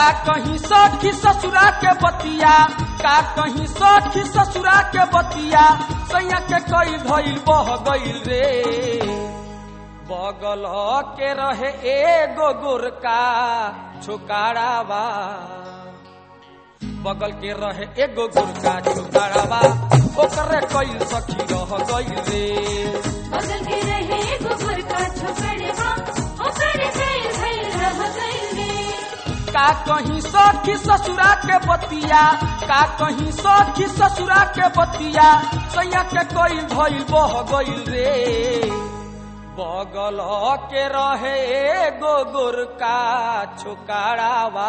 का कहीं सखी ससुरा के बतिया का कहीं सखी ससुरा के बतिया सैया के कई धइल बह गइल रे बगल के रहे एगो गोरका छोकारावा बगल के रहे एगो गोरका छोकारावा ओकरे कई सखी रह गइल रे बगल के रहे गोबर का छोकड़वा ओकर गइल भइल रह गइल रे का कहीं सखी ससुरा के बतिया का कहीं सखी ससुरा के बतिया सैया के कोई भइल बह गइल रे बगल के रहे एगो गोरका छोकारावा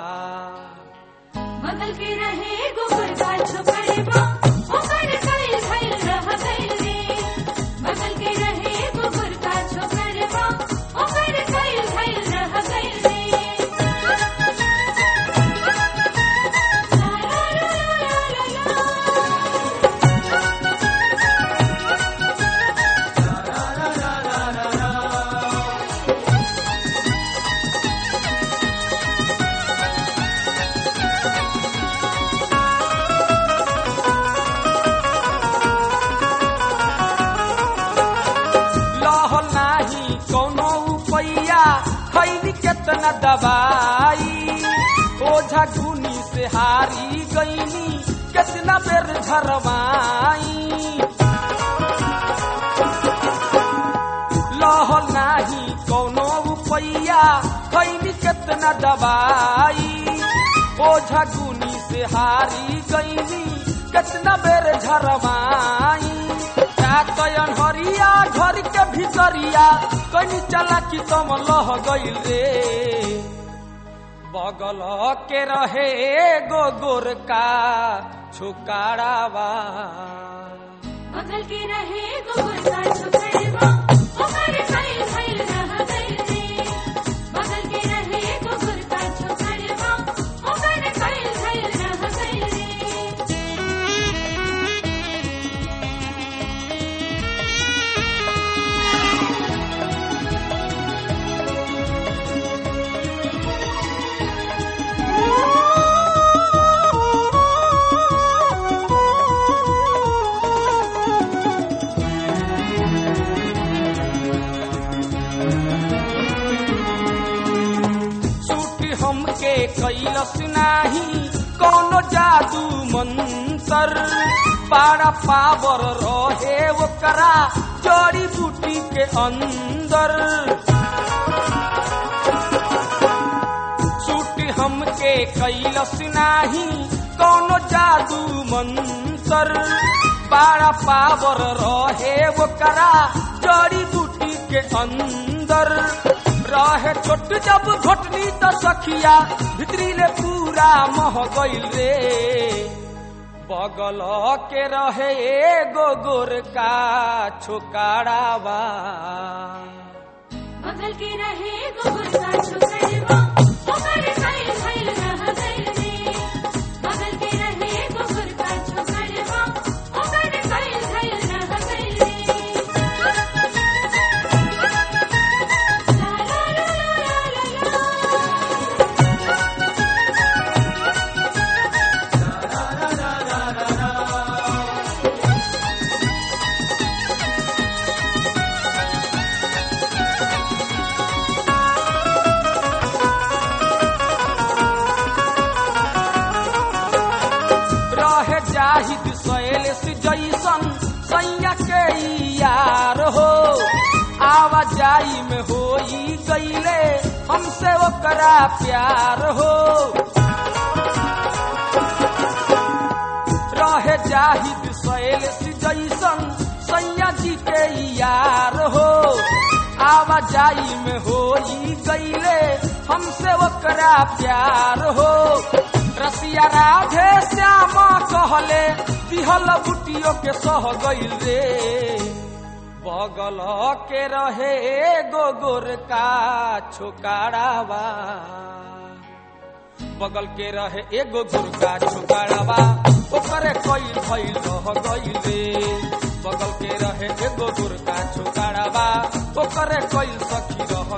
बगल के रहे गोबर का छोकड़वा ओकर गइल भइल रह गइल रे बगल के रहे गोबर का छोकड़वा ओकर गइल भइल रह गइल रे ला ला ला ला ला लह नाही कोनो उपैया खैली केतना दवाई ओझा गुनी से हारी गईनी केतना बेर झरवाई लह नाही कोनो उपैया खैली केतना दवाई ओझा गुनी से हारी गईनी केतना बेर झरवाई कातयन हरिया घर के भीतरिया कनी चला कि तम लह गइल रे बगल के रहे एगो गोरका छुकारावा बगल के रहे गोबर का छोकड़वा ओकर गइल भइल रह गइल रे बगल के रहे गोबर का छोकड़वा ओकर गइल भइल रह गइल रे सूटी हमके कैलस नाही कोनो जादू मंतर पारा पावर रहे ओकरा जड़ी बूटी के अंदर सूटी हमके कैलस नाही कोनो जादू मंतर पारा पावर रहे ओकरा जड़ी बूटी के अंदर रहे छोट जब घोटनी त सखिया भितरी ले पूरा मह गइल रे बगल के रहे एगो गोरका छोकारावा बगल के रहे गोबर का छोकड़वा ओकर गइल भइल रह गइल रे बगल के रहे गोबर का छोकड़वा ओकर गइल भइल रह गइल रे ला ला ला ला ला ला रहे जाहिद सैलेस जैसन सैया के ई यार हो आवाजाई में होई गईले हमसे ओकरा प्यार हो रहे जाहिद सैलेस जैसन सैया जी के ई यार हो आवाजाई में होई गईले हमसे ओकरा प्यार हो रसिया राधे श्यामा कहले दिहल बुटियो के सह गइल रे बगल के रहे एगो गोरका छोकारावा बगल के रहे एगो गुरका छोकारावा ओकरे कई भइल रह गइल रे बगल के रहे एगो गुरका छोकारावा ओकरे कई सखी रह